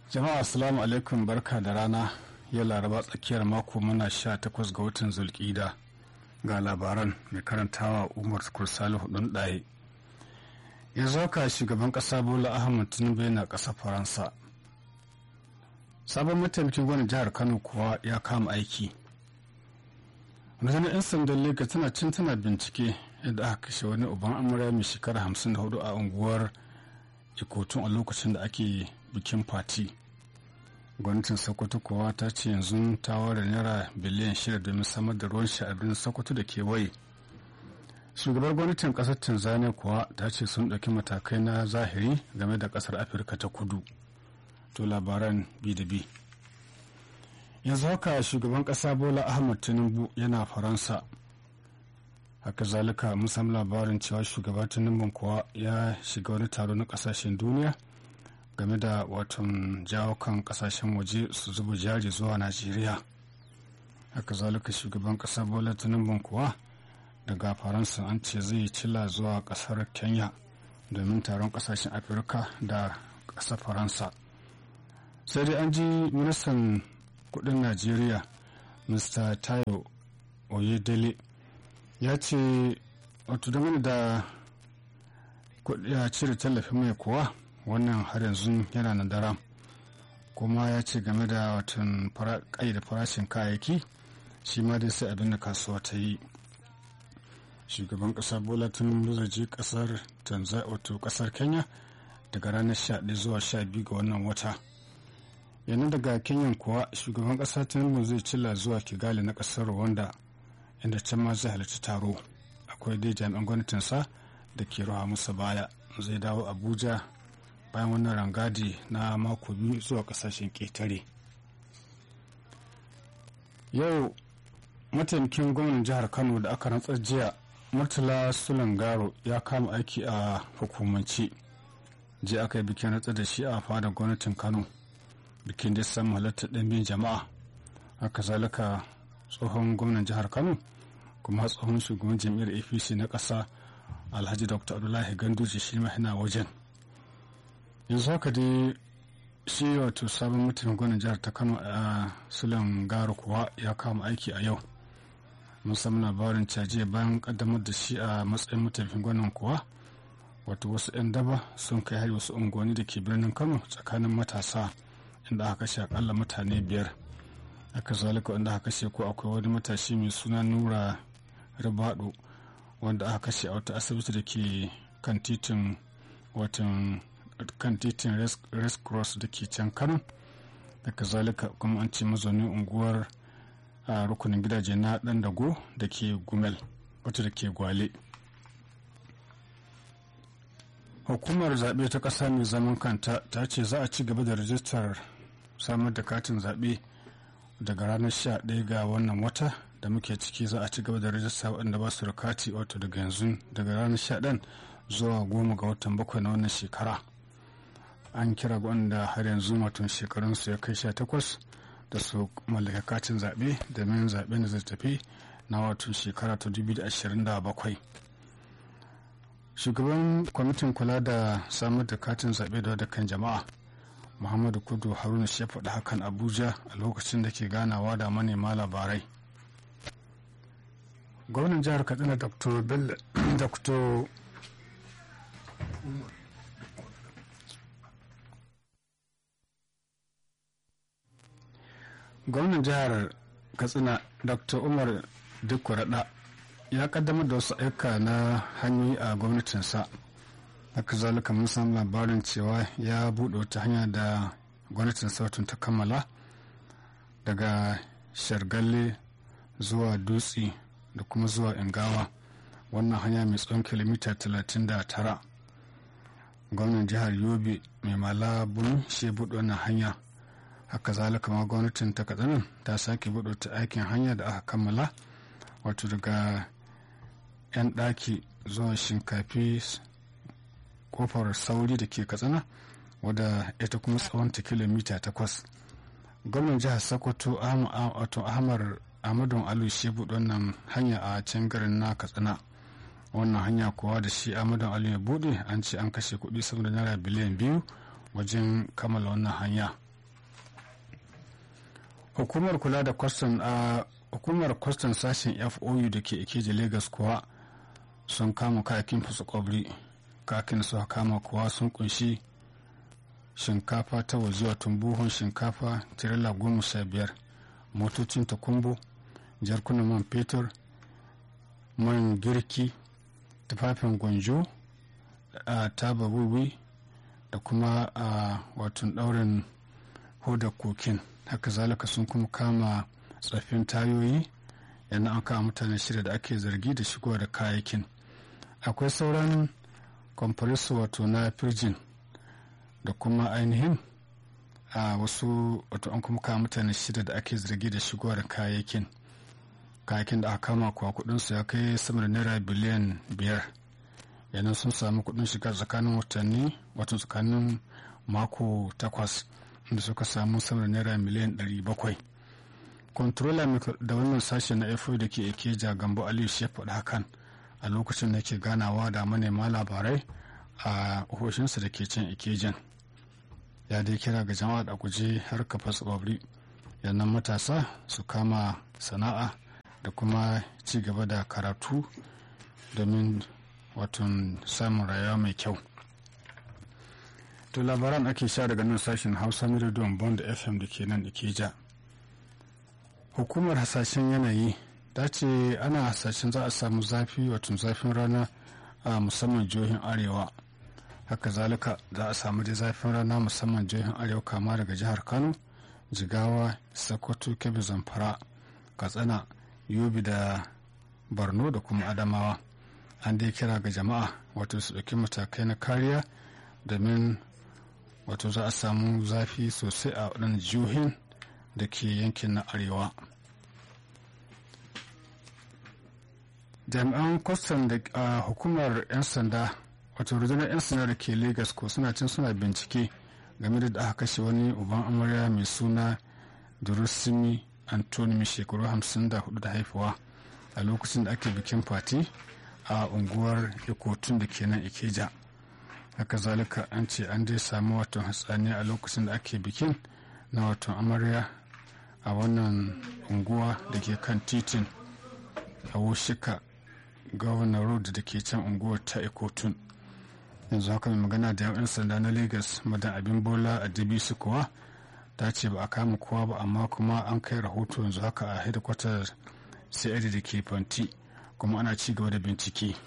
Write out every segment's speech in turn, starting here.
jama'a assalamu alaikum barka da rana ya laraba tsakiyar mako muna sha takwas ga watan zulkida ga labaran mai karantawa umar kursali hudun ɗaye yanzu haka shugaban ƙasa bola ahmad tinubu yana ƙasa faransa sabon mataimakin gwamnan jihar kano kuwa ya kama aiki rundunar 'yan sandan lagos tana cin tana bincike yadda aka kashe wani uban amurya mai shekara 54 a unguwar ikotun a lokacin da ake bikin fati gwamnatin sokoto kuwa ta ce yanzu ta ware naira biliyan shida domin samar da ruwan sha a birnin sokoto da kewaye shugabar gwamnatin kasar tanzania kuwa ta ce sun ɗauki matakai na zahiri game da kasar afirka ta kudu to labaran bi da bi yanzu haka shugaban kasa bola ahmad tinubu yana faransa haka zalika mun samu labarin cewa shugaba tinubu kuwa ya shiga wani taro na kasashen duniya game da watan jawo kan kasashen waje su zuba jari zuwa najeriya haka zalika shugaban kasa bola tinubu kuwa daga faransa an ce zai cila zuwa kasar kenya domin taron kasashen afirka da kasar faransa sai dai an ji ministan kudin najeriya mr tayo oyedele ya ce wato dangane da ya cire tallafin mai kuwa wannan har yanzu yana nan daram kuma ya ce game da watan da farashin kayayyaki shi ma dai sai abin da kasuwa ta yi shugaban kasa bola tinubu zai je kasar tanzania wato kasar kenya daga ranar 11 zuwa 12 ga wannan wata yanzu daga kenyan kuwa shugaban kasa tinubu zai cilla zuwa kigali na kasar rwanda inda can ma zai halarci taro akwai dai jami'an gwamnatinsa da ke rawa musa baya zai dawo abuja bayan wannan rangadi na mako biyu zuwa kasashen ƙetare yau mataimakin gwamnan jihar kano da aka rantsar jiya murtala sulangaro ya kama aiki a hukumance jiya aka yi bikin rantsar da shi a fadar gwamnatin kano bikin da samu halartar ɗanbin jama'a haka zalika tsohon gwamnan jihar kano kuma tsohon shugaban jam'iyyar apc na ƙasa alhaji dr abdullahi ganduje shi ma yana wajen yanzu haka dai shi wato sabon mutumin gwamnan jihar ta kano a sulan garo kuwa ya kama aiki a yau musamman labarin cajiya bayan kaddamar da shi a matsayin mutumin gwamnan kuwa wato wasu 'yan daba sun kai hari wasu unguwanni da ke birnin kano tsakanin matasa inda aka kashe akalla mutane biyar aka zalika wanda aka kashe ko akwai wani matashi mai suna nura ribado wanda aka kashe a wata asibiti da ke kan titin watan kan titin res cross da ke can kano da kazalika kuma an ce mazaunin unguwar a rukunin gidaje na dan dago da ke gumel wata da ke gwale hukumar zaɓe ta ƙasa mai zaman kanta ta ce za a ci gaba da rajistar samar da katin zaɓe daga ranar 11 ga wannan wata da muke ciki za a ci gaba da rajista waɗanda ba su da kati wato daga yanzu daga ranar 11 zuwa goma ga watan bakwai na wannan shekara an kira wanda har yanzu mutum shekarunsu ya kai 18 da su mallaka katin zaɓe domin zaɓen da zai tafi na wato shekara ta 2027 shugaban kwamitin kula da samar da katin zaɓe da wadakan jama'a muhammadu kudu haruna shi ya faɗi hakan abuja a lokacin da ke ganawa da manema labarai gwamnan jihar katsina dr bello dr gwamnan jihar katsina dr umar dukwarada ya kaddamar da wasu aika na hanyoyi a gwamnatinsa haka zalika mun samu labarin cewa ya buɗe wata hanya da gwamnatin sautin ta kammala daga shargalle zuwa dutse da kuma zuwa ingawa wannan hanya mai tsawon kilomita 39 gwamnan jihar yobe mai malabun shi buɗe wannan hanya haka zalika ma gwamnatin ta katsinan ta sake buɗe ta aikin hanya da aka kammala wato daga 'yan ɗaki zuwa shinkafi kofar sauri da ke katsina wadda ita kuma tsawonta kilomita takwas gwamnan jihar sokoto ahmad ahmadu alu shi buɗe wannan hanya a can garin na katsina wannan hanya kuwa da shi ahmadu alu ya buɗe an ce an kashe kuɗi sama da naira biliyan biyu wajen kammala wannan hanya hukumar kula da kwastan a hukumar kwastan sashen fou da ke ikeji lagos kuwa sun kama kayakin kwabri kakin su kama kuwa sun kunshi shinkafa ta waje wato buhun shinkafa tirela goma sha biyar motocin takumbo jarkunan man fetur man girki tufafin gwanjo a taba wiwi da kuma a watan daurin hodar kokin haka zalika sun kuma kama tsaffin tayoyi yana an kama mutane shida da ake zargi da shigowa da kayayyakin akwai sauran compressor wato na firjin da kuma ainihin a wasu wato an kuma kama mutane shida da ake zargi da shigowa da kayayyakin kayayyakin da aka kama kuwa kudinsu ya kai sama da naira biliyan biyar yanan sun samu kudin shiga tsakanin watanni wato tsakanin mako takwas inda suka samu sama da naira miliyan 700 controller da wannan sashe na fo da ke ikeja gambo aliyu shi faɗi hakan a lokacin da ke ganawa da manema labarai a ofishinsa da ke can ikejan ya dai kira ga jama'a da guje har kafa tsibabri yannan matasa su kama sana'a da kuma ci gaba da karatu domin watan samun rayuwa mai kyau to labaran ake sha daga nan sashen hausa na rediyon bond fm da ke nan ikeja hukumar hasashen yanayi ta ce ana hasashen za a samu zafi watan zafin rana a musamman jihohin arewa haka zalika za a samu da zafin rana musamman jihohin arewa kama daga jihar kano jigawa sokoto kebbi zamfara katsina yobe da borno da kuma adamawa an dai kira ga jama'a wato su ɗauki matakai na kariya domin wato za a samu zafi sosai a waɗannan jihohin da ke yankin na arewa jami'an kwastam da uh, hukumar 'yan sanda wato rundunar 'yan sanda da ke lagos ko suna cin suna bincike game da aka kashe wani uban amarya mai suna durusimi antoni mai shekaru 54 da haifuwa a lokacin da ake bikin fati a unguwar ikotun da ke nan ikeja haka zalika an ce an dai samu wato hatsani a lokacin da ake bikin na wato amarya a wannan unguwa da ke kan titin a wushika governor road da ke can unguwar ta ikotun yanzu haka mai magana da yan sanda na lagos madan abin bola a dbc kuwa ta ce ba a kama kowa ba amma kuma an kai rahoto yanzu haka a hedikwatar cid da ke fanti kuma ana ci gaba da bincike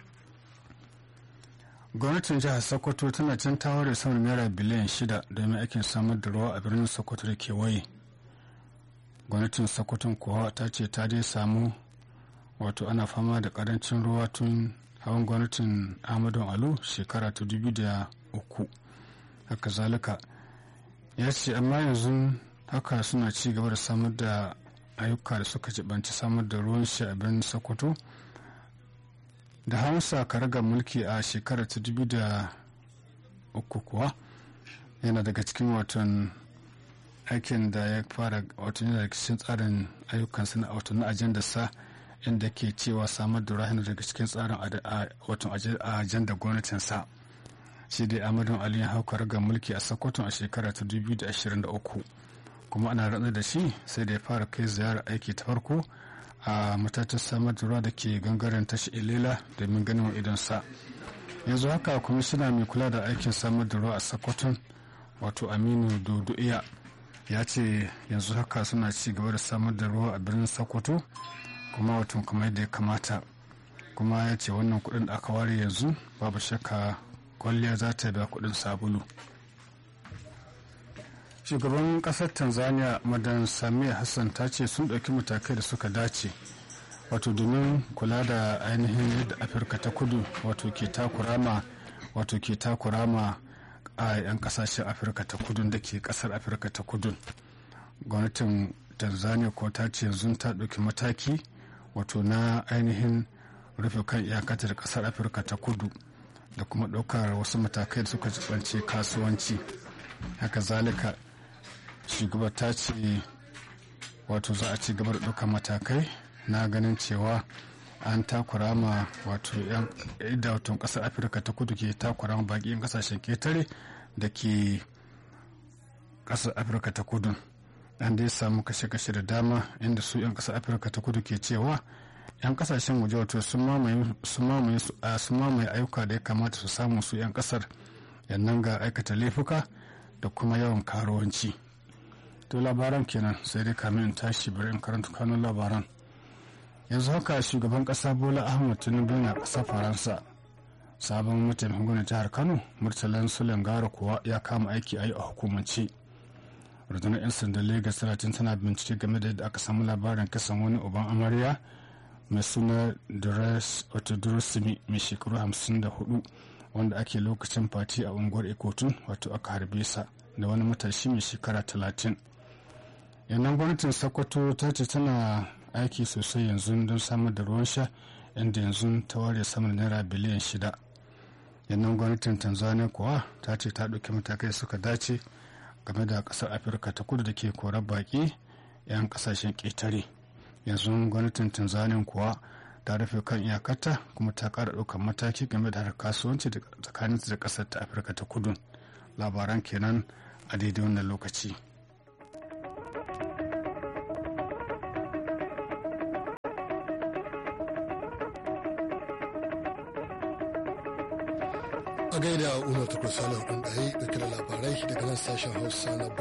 gwamnatin jihar sokoto tana can tawar da sama naira biliyan shida domin aikin samar da ruwa a birnin sokoto da kewaye gwamnatin sokoton kuwa ta ce ta dai samu wato ana fama da karancin ruwa tun hawan gwamnatin ahmadu alu shekara ta dubu da uku haka zalika ya ce amma yanzu haka suna ci gaba da samar da ayyuka da suka jibanci samar da ruwan shi a birnin sokoto da hausa karaga mulki a shekarar ta dubu da uku kuwa yana daga cikin watan aikin da ya fara watan yana daga cikin tsarin ayyukansa na watan na ajandarsa inda ke cewa samar da rahina daga cikin tsarin watan ajandar gwamnatinsa shi dai amadun ali ya hau karaga mulki a sokoto a shekara ta 2023 kuma ana rantsar da shi sai da ya fara kai ziyarar aiki ta farko a matatar samar da ruwa da ke gangaren tashi ilela domin ganin idonsa yanzu haka kwamishina mai kula da aikin samar da ruwa a sokoton wato aminu dodo'iya ya ce yanzu haka suna ci gaba da samar da ruwa a birnin sokoto kuma wato kamar yadda ya kamata kuma ya ce wannan kudin da aka ware yanzu babu shakka kwalliya za ta biya kudin sabulu shugaban kasar tanzania madan samiya hassan ta ce sun ɗauki matakai da suka dace wato domin kula da ainihin yadda afirka ta kudu wato ke takurama wato ke takurama a 'yan kasashen afirka ta kudu da ke kasar afirka ta kudu gwamnatin tanzania ko ta ce yanzu ta ɗauki mataki wato na ainihin rufe kan iyakatar kasar afirka ta kudu da kuma ɗaukar wasu matakai da suka jibance kasuwanci haka zalika shugaba ta ce wato za a ci gaba da ɗaukar matakai na ganin cewa an takura ma wato yan watan ƙasar afirka ta kudu ke takura ma baƙi 'yan ƙasashen ketare da ke ƙasar afirka ta kudu an dai samu kashe-kashe da dama inda su 'yan ƙasar afirka ta kudu ke cewa 'yan kasashen waje wato sun mamaye ayyuka da ya kamata su samu su 'yan ƙasar yannan ga aikata laifuka da kuma yawan karuwanci to labaran kenan sai dai kamin in tashi bari in karanta kanun labaran yanzu haka shugaban ƙasa bola ahmad tinubu na ƙasar faransa sabon mataimakin gwamnati jihar kano murtalan sulen gara kuwa ya kama aiki a yi a hukumance rundunar 'yan sandan lagos talatin tana bincike game da yadda aka samu labarin kasan wani uban amarya mai suna durasimi mai shekaru 54 wanda ake lokacin fati a unguwar ikotun wato aka harbe sa da wani matashi mai shekara 30 yannan gwamnatin sokoto ta ce tana aiki sosai yanzu don samar da ruwan sha inda yanzu ta ware sama da naira biliyan shida yannan gwamnatin tanzania kuwa ta ce ta ɗauki matakai suka dace game da ƙasar afirka ta kudu da ke korar baƙi 'yan ƙasashen ƙetare yanzu gwamnatin tanzania kuwa ta rufe kan iyakarta kuma ta ƙara ɗaukar mataki game da harkar kasuwanci tsakanin da ƙasar ta afirka ta kudu labaran kenan a daidai wannan lokaci. a gaida umar tukur salihu ɗin ɗaya da labarai daga nan sashen hausa na